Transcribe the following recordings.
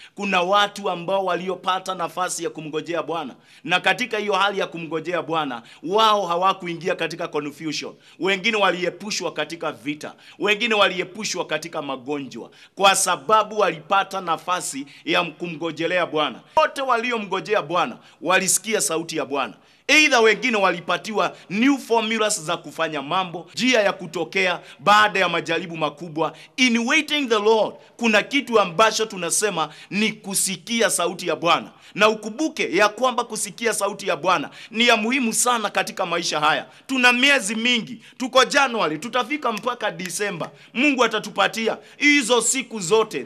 Kuna watu ambao waliopata nafasi ya kumngojea Bwana, na katika hiyo hali ya kumngojea Bwana wao hawakuingia katika confusion. Wengine waliepushwa katika vita, wengine waliepushwa katika magonjwa, kwa sababu walipata nafasi ya kumgojelea Bwana. Wote waliomngojea Bwana walisikia sauti ya Bwana. Aidha wengine walipatiwa new formulas za kufanya mambo, njia ya kutokea baada ya majaribu makubwa. In waiting the Lord, kuna kitu ambacho tunasema ni kusikia sauti ya Bwana, na ukumbuke ya kwamba kusikia sauti ya Bwana ni ya muhimu sana katika maisha haya. Tuna miezi mingi, tuko Januari, tutafika mpaka Disemba. Mungu atatupatia hizo siku zote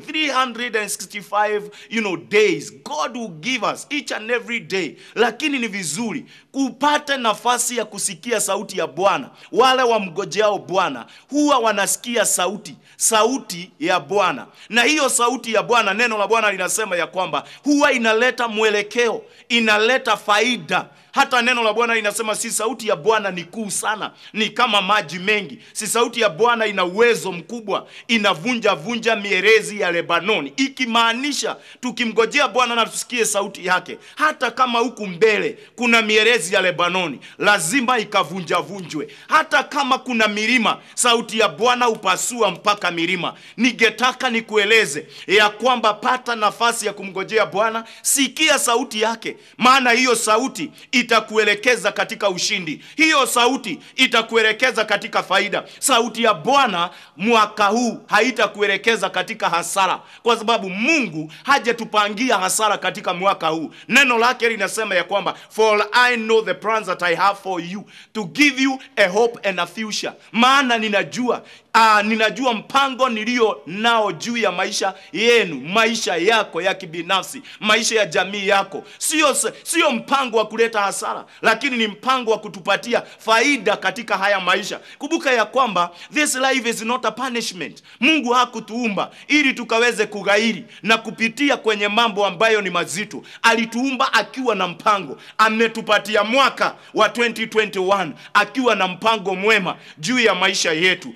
365 you know days. God will give us each and every day, lakini ni vizuri kupata nafasi ya kusikia sauti ya Bwana. Wale wamgojeao Bwana huwa wanasikia sauti, sauti ya Bwana, na hiyo sauti ya Bwana, neno la Bwana linasema ya kwamba huwa inaleta mwelekeo, inaleta faida. Hata neno la Bwana linasema si sauti ya Bwana ni kuu sana, ni kama maji mengi. Si sauti ya Bwana ina uwezo mkubwa, inavunja vunja mierezi ya Lebanoni, ikimaanisha tukimgojea Bwana na tusikie sauti yake, hata kama huku mbele kuna mierezi ya Lebanoni, lazima ikavunja vunjwe. Hata kama kuna milima, sauti ya Bwana upasua mpaka milima. Ningetaka nikueleze ya kwamba pata nafasi ya kumgojea Bwana, sikia sauti yake, maana hiyo sauti itakuelekeza katika ushindi. Hiyo sauti itakuelekeza katika faida. Sauti ya Bwana mwaka huu haitakuelekeza katika hasara, kwa sababu Mungu hajatupangia hasara katika mwaka huu. Neno lake linasema ya kwamba for I know the plans that I have for you to give you a hope and a future, maana ninajua Aa, ninajua mpango nilio nao juu ya maisha yenu, maisha yako ya kibinafsi, maisha ya jamii yako. Sio sio mpango wa kuleta hasara, lakini ni mpango wa kutupatia faida katika haya maisha. Kumbuka ya kwamba this life is not a punishment. Mungu hakutuumba ili tukaweze kughairi na kupitia kwenye mambo ambayo ni mazito. Alituumba akiwa na mpango. Ametupatia mwaka wa 2021 akiwa na mpango mwema juu ya maisha yetu.